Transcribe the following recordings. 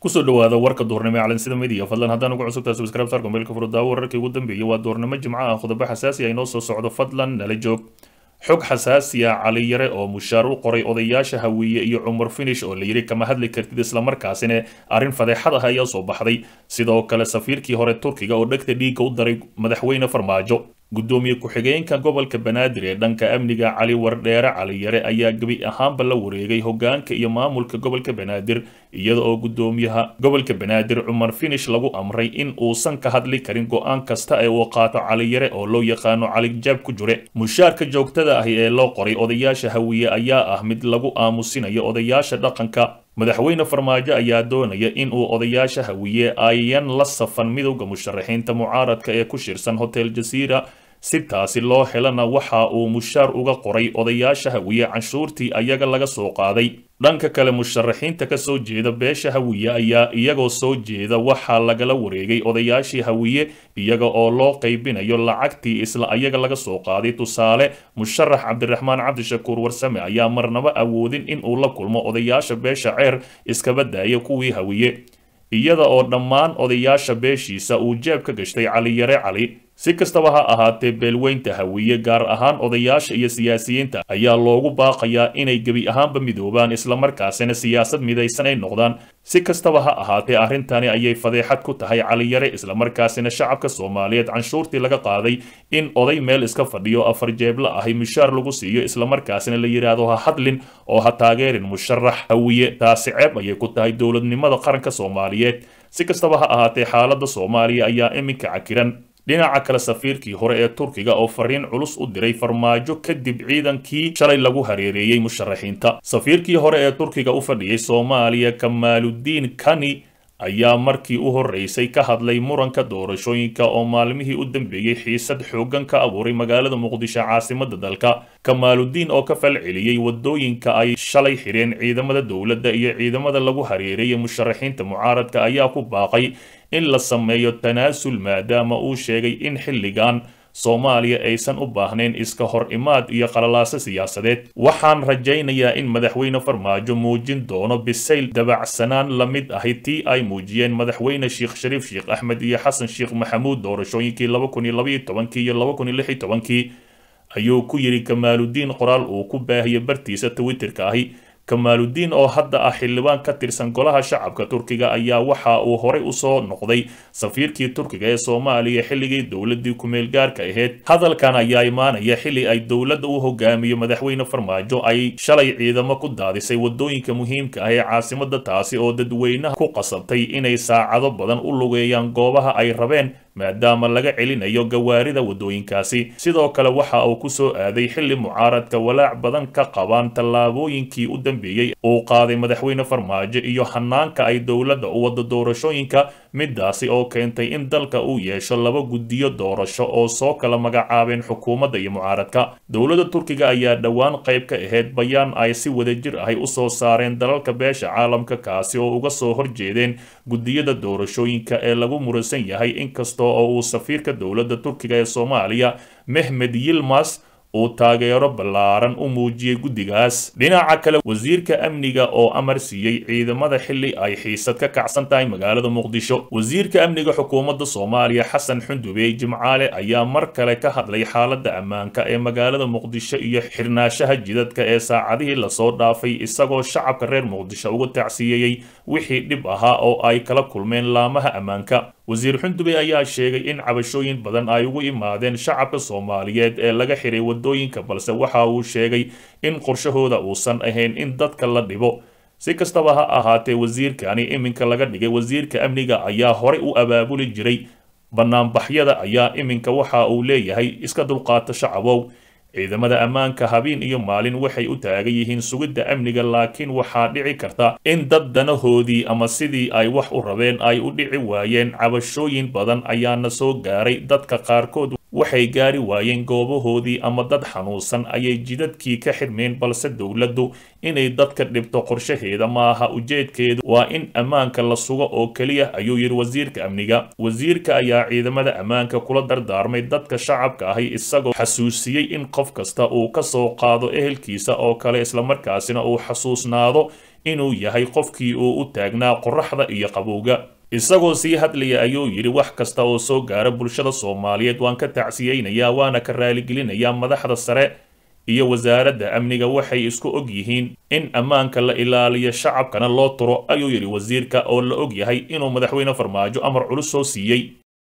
kusoo dhawaada warka duurnimo ee calansida midiya fadlan haddaan ugu cusubtahay subscribe saar gombeelka furudaawo wararkii ugu dambeeyay waa duurnimo jimco ah khudabo xasaasi ah inoo soo socdo fadlan nala joog xog xasaasi ah cali yare oo mushaar u qoray odayaasha hawiye iyo cumar finish oo la yidhi kama hadli kartid islamarkaasina arrin fadeexad ah ayaa soo baxday sidoo kale safiirkii hore turkiga oo dhegta dhiigga u daray madaxweyne farmaajo gudoomiye ku-xigeenka gobolka banaadir ee dhanka amniga cali wardheere cali yare ayaa gebi ahaanba la wareegay hogaanka iyo maamulka gobolka banaadir iyada oo gudoomiyaha gobolka banaadir cumar finish lagu amray in uusan ka hadli karin go-aan kasta ee uu qaato cali yare oo loo yaqaano cali jaab ku jure mushaarka joogtada ahi ee loo qoray odayaasha hawiye ayaa ah mid lagu aamusinayo odayaasha dhaqanka madaxweyne farmaajo ayaa doonaya in uu odayaasha hawiye ayan la safan midowda musharaxiinta mucaaradka ee ku shirsan hotel jasiira si taasi loo helana waxa uu mushaar uga qoray odayaasha hawiye canshuurtii ayaga laga soo qaaday dhanka kale musharaxiinta ka soo jeeda beesha hawiye ayaa iyagoo soo jeeda waxaa lagala wareegay odayaashii hawiye iyaga oo loo qaybinayo lacagtii isla ayaga laga soo qaaday tusaale musharax cabdiraxmaan cabdishakuur warsame ayaa marnaba awoodin in uu la kulmo odayaasha beesha ceer iskaba daaya kuwii hawiye iyada oo dhammaan odayaasha beeshiisa uu jeeb ka gashtay cali yare cali si kastaba ha ahaatee beelweynta hawiye gaar ahaan odayaasha iyo siyaasiyiinta ayaa loogu baaqayaa inay gebi ahaanba midoobaan islamarkaasina siyaasad midaysan ay noqdaan si kastaba ha ahaatee arrintani ayay fadeexad ku tahay cali yare islamarkaasina shacabka soomaaliyeed canshuurtii laga qaaday in oday meel iska fadhiyo afar jeebla ahi mushaar lagu siiyo islamarkaasina la yidhaahdo ha hadlin oo ha taageerin musharax hawiye taasi ceeb ayay ku tahay dowladnimada qaranka soomaaliyeed si kastaba ha ahaatee xaaladda soomaaliya ayaa iminka cakiran dhinaca kale safiirkii hore ee turkiga oo fariin culus u diray farmaajo kadib ciidankii shalay lagu hareereeyey musharaxiinta safiirkii hore ee turkiga u fadhiyey soomaaliya kamaaludiin kani ayaa markii u horreysay ka hadlay muranka doorashooyinka oo maalmihii u dambeeyey xiisad xooggan ka abuuray magaalada muqdisho caasimadda dalka kamaaludiin oo ka falceliyey wadooyinka ay shalay xidheen ciidamada dowladda iyo ciidamada lagu hareereeyay musharaxiinta mucaaradka ayaa ku baaqay in la sameeyo tanaasul maadaama uu sheegay in xilligan soomaaliya aysan u baahnayn iska hor imaad iyo qalalaaso siyaasadeed waxaan rajaynayaa in madaxweyne farmaajo muujin doono bisayl dabacsanaan la mid ahi tii ay muujiyeen madaxweyne sheekh shariif sheekh axmed iyo xasan sheekh maxamuud doorashooyinkii laba kun iyo labaiyo tobankii iyo laba kun iyo lix iyo tobankii ayuu ku yidhi kamaaludiin qoraal uu ku baahiyay bartiisa twitterka ahi kamaaludiin oo hadda ah xildhibaan ka tirsan golaha shacabka turkiga ayaa waxa uu horey usoo noqday safiirkii turkiga ee soomaaliya xilligii dowladii kumeel gaarka ahayd hadalkan ayaa imaanaya xilli ay dowladda u hogaamiyo madaxweyne farmaajo ay shalay ciidamo ku daadisay wadooyinka muhiimka ah ee caasimada taasi oo dadweynaha ku qasabtay inay saacado badan u lugeeyaan goobaha ay rabeen maadaama laga celinayo gawaarida wadooyinkaasi sidoo kale waxa uu ku soo aaday xilli mucaaradka walaac badan ka qabaan tallaabooyinkii u dambeeyey uu qaaday madaxweyne farmaajo iyo hanaanka ay dowladda u wada doorashooyinka midaasi oo keentay in dalka uu yeesho laba guddiyo doorasho oo soo kala magacaabeen xukuumadda iyo mucaaradka dowladda turkiga ayaa dhowaan qayb ka ahayd bayaan ay si wadajir ahay usoo saareen dalalka beesha caalamka kaasi oo uga soo horjeedeen guddiyada doorashooyinka ee lagu muransan yahay inkasta oo uu safiirka dowladda turkiga ee soomaaliya mehmed yilmas uu taageero ballaaran u muujiyey guddigaas dhinaca kale wasiirka amniga oo amar siiyey ciidamada xilli ay xiisad ka kacsan tahay magaalada muqdisho wasiirka amniga xukuumadda soomaaliya xasan xundubey jimcaale ayaa mar kale ka hadlay xaaladda ammaanka ee magaalada muqdisho iyo xirnaashaha jidadka ee saacadihii lasoo dhaafay isagoo shacabka reer muqdisho uga tacsiyeeyey wixii dhib ahaa oo ay kala kulmeen laamaha ammaanka wasiir xundubey ayaa sheegay in cabashooyin badan ay ugu imaadeen shacabka soomaaliyeed ee laga xiray wadooyinka balse waxa uu sheegay in qorshahooda uusan ahayn in dadka la dhibo si kastaba ha ahaatee wasiirkani iminka laga dhigay wasiirka amniga ayaa horey u abaabuli jiray banaanbaxyada ayaa iminka waxa uu leeyahay iska dulqaata shacabow ciidamada ammaanka habeen iyo maalin waxay u taagan yihiin sugidda amniga laakiin waxaa dhici karta in dad danahoodii ama sidii ay wax u rabeen ay u dhici waayeen cabashooyin badan ayaana soo gaaray dadka qaarkood waxay gaari waayeen goobahoodii ama dad xanuunsan ayay jidadkii ka xirmeen balse dowladdu inay dadka dhibto qorshaheeda maaha ujeedkeedu waa in ammaanka la sugo oo keliya ayuu yidhi wasiirka amniga wasiirka ayaa ciidamada ammaanka kula dardaarmay dadka shacabka ahi isagoo xasuusiyey in qof kasta uu ka soo qaado ehelkiisa oo kale islamarkaasina uu xasuusnaado inuu yahay qofkii uu u taagnaa qoraxda iyo qabowga isagoo sii hadlaya ayuu yidhi wax kasta oo soo gaara bulshada soomaaliyeed waan ka tacsiyeynayaa waana ka raaligelinayaa madaxda sare iyo wasaaradda amniga waxay isku og yihiin in ammaanka la ilaaliyo shacabkana loo turo ayuu yidhi wasiirka oo la og yahay inuu madaxweyne farmaajo amar culus soo siiyey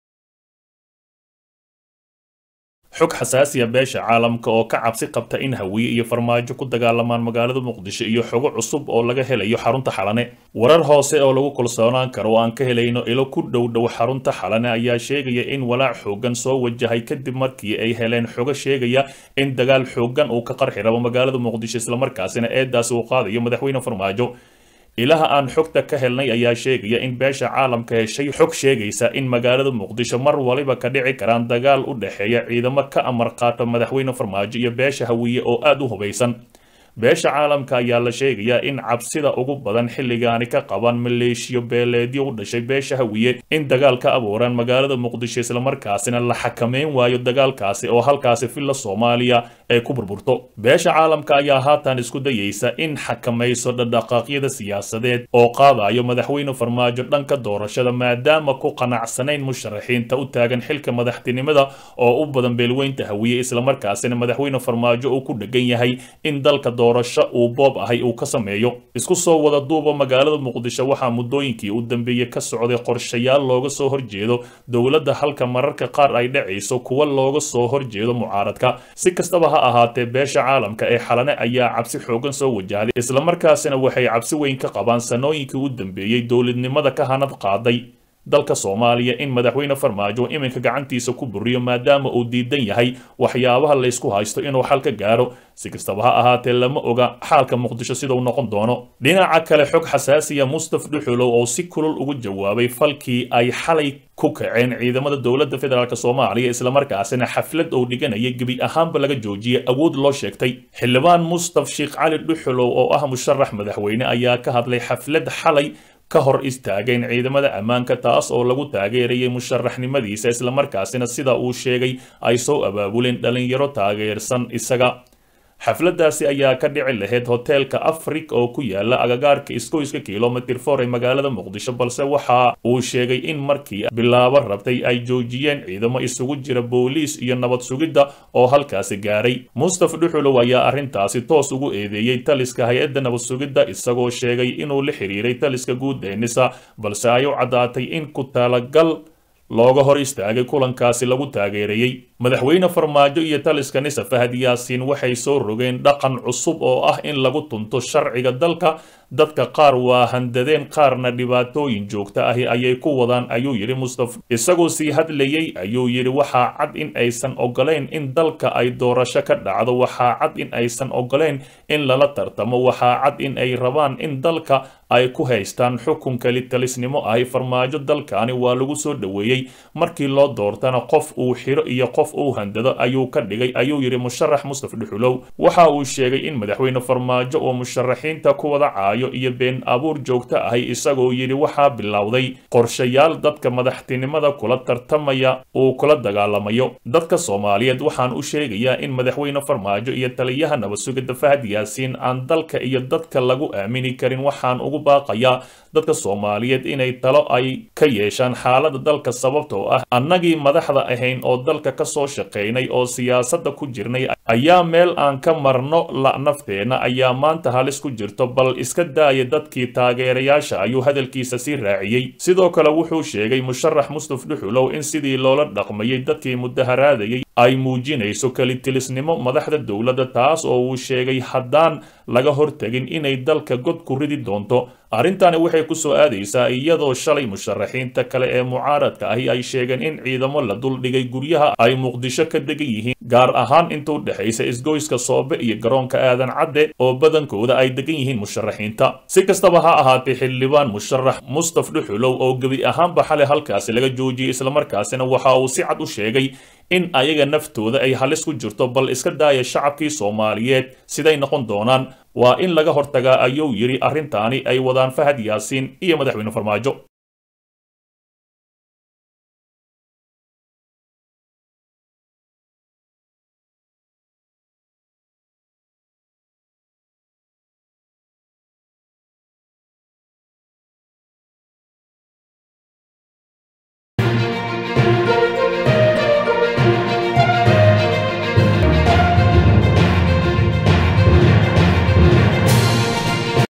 xog xasaasiya beesha caalamka oo ka cabsi qabta in hawiye iyo farmaajo ku dagaalamaan magaalada muqdisho iyo xogo cusub oo laga helayo xarunta xalane warar hoose oo lagu kalsoonaan karo oo aan ka helayno ilo ku dhow dhow xarunta xalane ayaa sheegaya in walaac xoogan soo wajahay kadib markii ay heleen xogo sheegaya in dagaal xoogan uu ka qarxi rabo magaalada muqdisho islamarkaasina eedaasi uu qaadayo madaxweyne farmaajo ilaha aan xogta ka helnay ayaa sheegaya in beesha caalamka heshay xog sheegaysa in magaalada muqdisho mar waliba ka dhici karaan dagaal u dhexeeya ciidamo ka amar qaata madaxweyne farmaajo iyo beesha hawiye oo aada u hubaysan beesha caalamka ayaa la sheegayaa in cabsida ugu badan xilligaani ka qaban maleeshiyo beeleedyo u dhashay beesha hawiye in dagaal ka abuuraan magaalada muqdisho islamarkaasina la xakameyn waayo dagaalkaasi oo halkaasi filla soomaaliya ay ku burburto beesha caalamka ayaa haatan isku dayeysa in xakamayso dhadhaqaaqyada siyaasadeed oo qaadayo madaxweyne farmaajo dhanka doorashada maadaama ku qanacsanayn musharaxiinta u taagan xilka madaxtinimada oo u badan beelweynta hawiye islamarkaasina madaxweyne farmaajo uu ku dhegan yahay in dalka doorasho uu boob ahay uu ka sameeyo isku soo wada duuba magaalada muqdisho waxaa muddooyinkii u dambeeyey ka socday qorshayaal looga soo horjeedo dowladda halka mararka qaar ay dhacayso kuwa looga soo horjeedo mucaaradka si kastaba ha ahaatee beesha caalamka ee xalane ayaa cabsi xoogan soo wajahday islamarkaasina waxay cabsi weyn ka qabaan sanooyinkii u dambeeyey dowladnimada ka hanad qaaday dalka soomaaliya in madaxweyne farmaajo iminka gacantiisa ku buriyo maadaama uu diidan yahay waxyaabaha laysku haysto inuu xal ka gaaro si kastaba ha ahaatee lama oga xaalka muqdisho sidau noqon doono dhinaca kale xog xasaasiya mustaf dhuxulow oo si kulul ugu jawaabay falkii ay xalay ku kaceen ciidamada dowladda federaalk soomaaliya islamarkaasina xaflad uu dhiganaya gebi ahaanba laga joojiyay awood loo sheegtay xildhibaan mustaf sheekh cali dhuxulow oo ah musharax madaxweyne ayaa ka hadlay xaflad xalay ka hor istaageen ciidamada ammaanka taas oo lagu taageerayay musharaxnimadiisa islamarkaasina sida uu sheegay ay soo abaabuleen dhalinyaro taageersan isaga xafladaasi ayaa ka dhici lahayd hoteelka afrik oo ku yaala agagaarka iskoyska kilomitir for ee magaalada muqdisho balse waxa uu sheegay in markii bilaabo rabtay ay joojiyeen ciidamo isugu jira booliis iyo nabad sugidda oo halkaasi gaaray mustaf dhuxulow ayaa arrintaasi toos ugu eedeeyey taliska hay-adda nabad sugidda isagoo sheegay inuu la xiriiray taliska guud ee nisa balse ay u caddaatay in ku talagal looga hor istaagay kulankaasi lagu taageerayey madaxweyne farmaajo iyo taliska nisa fahad yaasiin waxay soo rogeen dhaqan cusub oo ah in lagu tunto sharciga dalka dadka qaar waa handadeen qaarna dhibaatooyin joogta ahi ayay ku wadaan ayuu yidhi mustaf isagoo sii hadlayey ayuu yidhi waxaa cad in aysan ogolayn in dalka ay doorasho ka dhacdo waxaa cad in aysan ogolayn in lala tartamo waxaa cad in ay rabaan in dalka ay ku haystaan xukunka litalisnimo ahi farmaajo dalkaani waa lagu soo dhoweeyey markii loo doortana qof uu xiro iyo qof uu handado ayuu ka dhigay ayuu yidhi musharax mustaf dhuxulow waxa uu sheegay in madaxweyne farmaajo oo musharaxiinta ku wada caayo iyo been abuur joogto ahi isagoo yidhi waxaa bilowday qorshayaal dadka madaxtinimada kula tartamaya uu kula dagaalamayo dadka soomaaliyeed waxaan u sheegayaa in madaxweyne farmaajo iyo taliyaha nabad sugidda fahad yaasiin aan dalka iyo dadka lagu aamini karin waxaan ugu baaqayaa dadka soomaaliyeed inay talo ay ka yeeshaan xaalada dalka sababtoo ah annagii madaxda ahayn oo dalka ka soo shaqaynay oo siyaasadda ku jirnay ayaa meel aan ka marno la nafteenna ayaa maanta halis ku jirto bal iska daaya dadkii taageerayaasha ayuu hadalkiisa sii raaciyey sidoo kale wuxuu sheegay musharax mustaf dhuxulow in sidii loola dhaqmayay dadkii mudaharaadayay ay muujinayso kelitilisnimo madaxda dowladda taas oo uu sheegay haddaan laga hortegin inay dalka god ku ridi doonto arrintani waxay ku soo aadaysaa iyadoo shalay musharaxiinta kale ee mucaaradka ahi ay sheegeen in ciidamo la duldhigay guryaha ay muqdisho ka degan yihiin gaar ahaan intuu dhexaysa isgoyska soobe iyo garoonka aadan cadde oo badankooda ay degan yihiin musharaxiinta si kastaba ha ahaatee xildhibaan musharax mustaf dhuxulow oo gebi ahaanba xalay halkaasi laga joojiyey islamarkaasina waxa uu si cad u sheegay in ayaga naftooda ay halis ku jirto bal iska daaya shacabkii soomaaliyeed siday noqon doonaan waa in laga hortagaa ayuu yidhi arrintaani ay wadaan fahad yaasiin iyo madaxweyne farmaajo